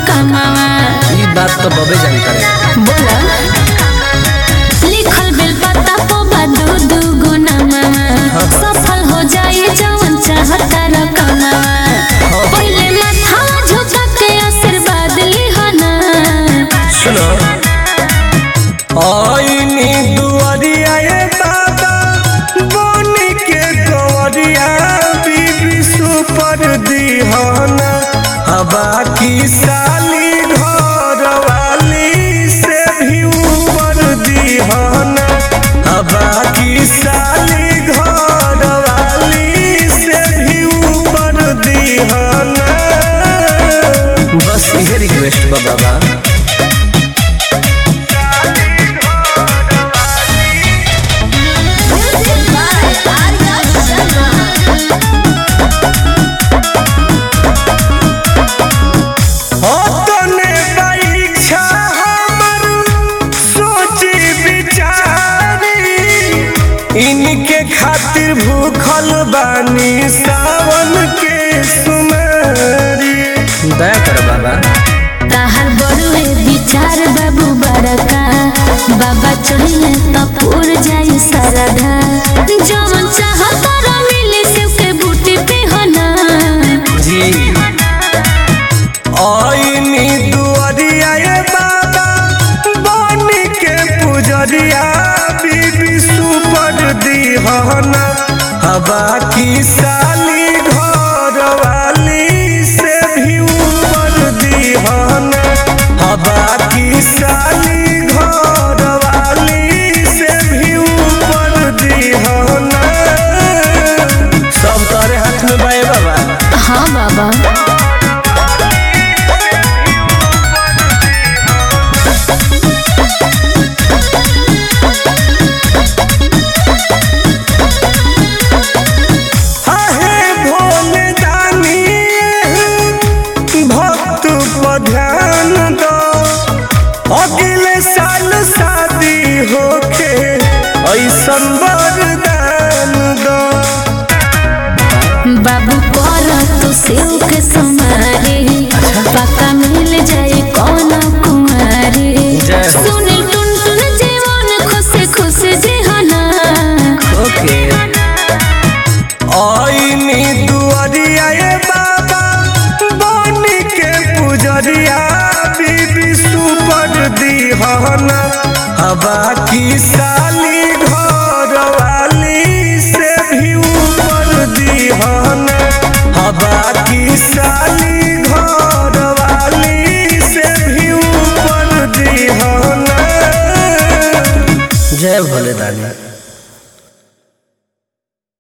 कमावा ई बात तो बबे जानता रे बोला लिखल बिल पता पो दू दू गुना मामा सफल हो जाए जवन चाहता रकमावा पहले माथा झुका के आशीर्वाद लिहना सुनो आईनी दुआरिया ये बाबा बनी के गवरिया बीबी सुपर दीहाना हवा की साली घर वाली से भी ऊपर दीहाना हवा की साली घर वाली से भी ऊपर दीहाना बस ये रिक्वेस्ट बा बाबा तने परीक्षा हमर सोची विचारी इनके खातिर भूखल बानी सावन के सुमारी दया कर बाबा ताहर बड़ुए विचार बाबू बड़का बाबा चढ़िले तो पूर जाई सरधा जवन चाहत रो मिले सेव के बूटी पे होना जी आईनी दुआरिया ये बाबा बनी के पुजरिया बीबी सुपर दीहाना हवा की साली घर वाली से भी ऊपर दीहाना हवा की साली घर वाली से भी ऊपर दीहाना सब तारे हाथ में बाए बाबा हाँ बाबा आहे भोले दानी भक्त पर ध्यान दो अगले साल शादी होके ऐसन वरदान दो बाबू कर तो सेव के समारे पक्का मिल जाए कौन कुमारी जय हो। सुनील टुन टुन जीवन खुश खुश जीहना ओके आईनी दुआरिया ये बाबा बनी के पुजरिया बीबी सुपर दीहाना हवा की साली घर वाली से भी ऊपर दीहाना हवा की साली घर वाली से भी ऊपर दीहाना जय भोले दानी